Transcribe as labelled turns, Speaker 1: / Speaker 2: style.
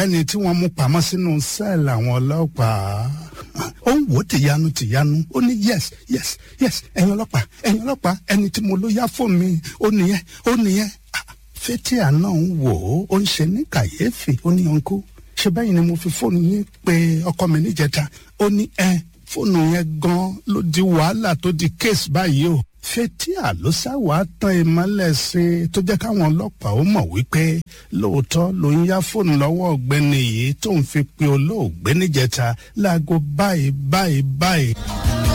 Speaker 1: ọ̀gbẹ́ni tí wọ́n mú pamọ́ sínú sẹ́ẹ̀lì àwọn ọlọ́pàá ó ń wò ó tìyanu tìyanu ó ní yes yes yes ẹ̀yin ọlọ́pàá ẹ̀yin ọlọ́pàá ẹni tí mo ló yá fóònù mi ó nìyẹn ó nìyẹn fétíà náà ń wò ó ó ń ṣe ní kàyéfì ó ní ọ̀nkú ṣe bẹ́yìn ni mo fi fóònù yín pé ọkọ mi níjẹta ó ní ẹ fóònù yẹn gan ló di wàhálà tó di kéèsì báyìí o fétíà ló sáwàá tán ìmọ́lẹ̀ sí i tó jẹ́ káwọn ọlọ́pàá ó mọ̀ wípé lóòótọ́ ló ń yá fóònù lọ́wọ́ ọ̀gbẹ́ni yìí tó ń fi pe olóògbé níjẹta láago báyìí báyìí báyìí.